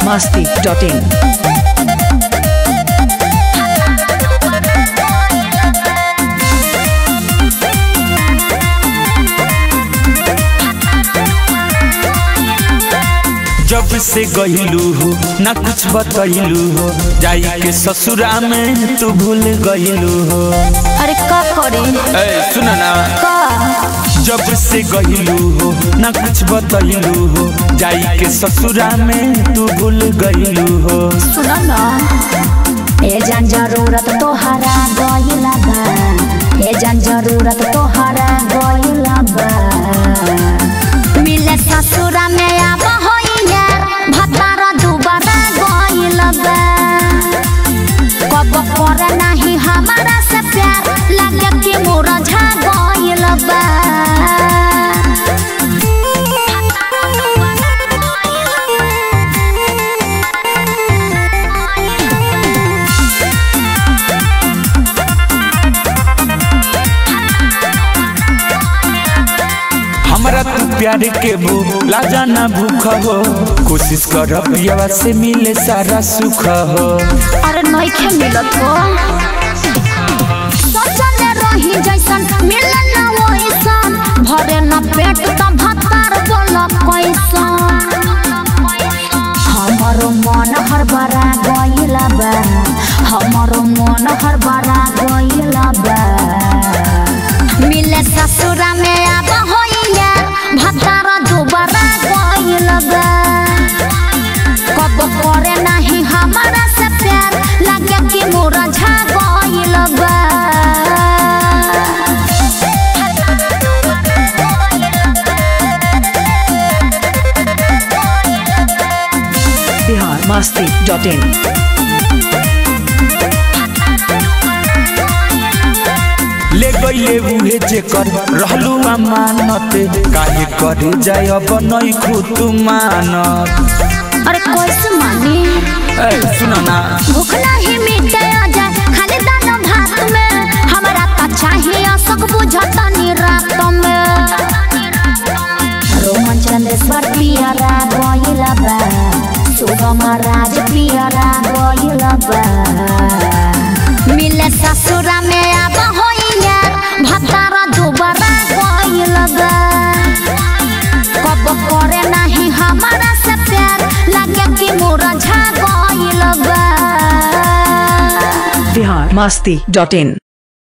masti.in. जब से गईलू हो ना कुछ बतैलू हो जाई के ससुरा में तू भूल गईलू हो अरे का करे ए सुन ना का जब से गईलू हो ना कुछ बतैलू हो जाई के ससुरा में तू भूल गईलू हो सुन ना ए जान जरूरत तोहरा गइला बा ए जान जरूरत तोहरा गइला बा मिले ससुरा में आब होइया भतारा दुबारा गइला बा कब करे नाही हमारा से प्यार लगे कि मोरा झा गइला बा हमरा तू प्यार के भूला जाना भूख हो कोशिश कर पियावा से मिले सारा सुख हो अरे नइखे मिलत हो सोचले रही जैसन मिले ना वैसन भरे न पेट त भतार बोल कैसन हमरो मन हर बरा गइला बा हमरो मन हर बरा गइला बा मिले ससुरा में आब होइया भतार दुबारा गइला बा कब करे नाही हमारा से प्यार लगे कि मोरा झा गइल बा Bihar masti.in. ले गईले उहे जेकर रहलू अमानत काहे करे जाय अब नहीं खुद मानत अरे कैसे मानी ए सुन ना भूख नहीं मिटे जाए खाली दाना भात में हमारा का चाहिए सब बुझतनी रात में रोमन चंद्रेश्वर पियरा गइल बा सुगम राज पियरा गइल बा मिले ससुरा में आब होइया भतारा दुबारा गइल बा कब करे नाही हमारा से प्यार लगे कि मोरा झा गइल बा Bihar masti.in.